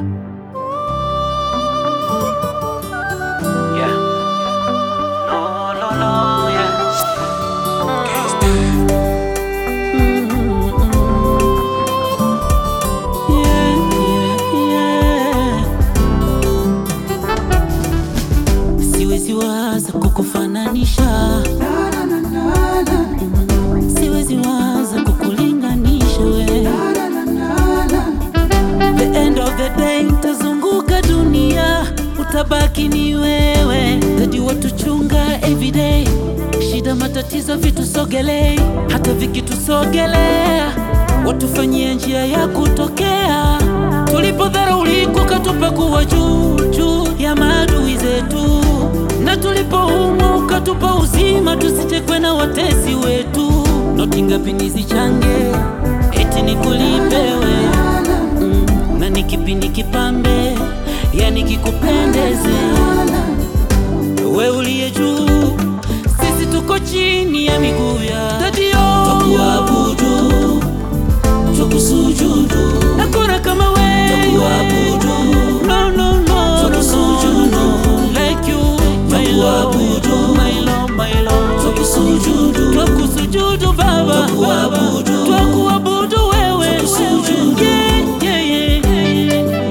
Yeah. No, no, no, yeah. Siwezi waza kukufananisha, siwezi waza kukulinganisha we. The end of the day tazunguka dunia, utabaki ni wewe. Dadi watuchunga everyday, shida matatizo vitusogelei, hata vikitusogelea watufanyia njia ya kutokea. Tulipodharaulika ukatupakuwa juu juu ya maadui zetu, na tulipoumwa ukatupa uzima, tusichekwe na watesi wetu. Noti ngapi nizichange eti nikulipewe mm, na ni kipi nikipambe, yani kikupendeze we uliye juu, sisi tuko chini ya miguu ya dadio, tukuabudu tukusujudu, hakuna kama we, tukuabudu no no no, tukusujudu like you, my Lord, my Lord, my Lord, tukusujudu, tukusujudu Baba, tukuabudu, tukuabudu wewe, tukusujudu, yeah, yeah, yeah, yeah.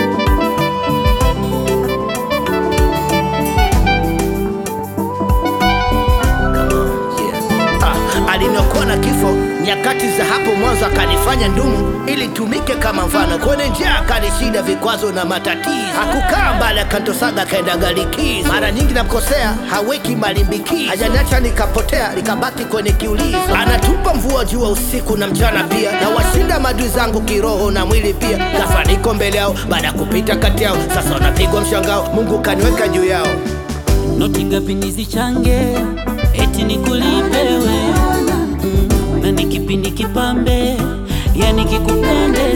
Ah, aliniokoa na kifo nyakati za hapo mwanzo, akanifanya ndumu ili tumike kama mfano. Kwenye njia akanishinda vikwazo na matatizo, hakukaa mbali, akantosaga akaenda galikizo. Mara nyingi namkosea, haweki malimbikizo, hajaniacha nikapotea, nikabaki kwenye kiulizo. Anatupa mvua jua usiku na mchana pia, na washinda madui zangu kiroho na mwili pia. Ghafla niko mbele yao, baada ya kupita kati yao, sasa wanapigwa mshangao, Mungu kaniweka juu yao. noti ngapi nizichange eti nikulipewe mm, na ni kipi nikipambe yani kikupende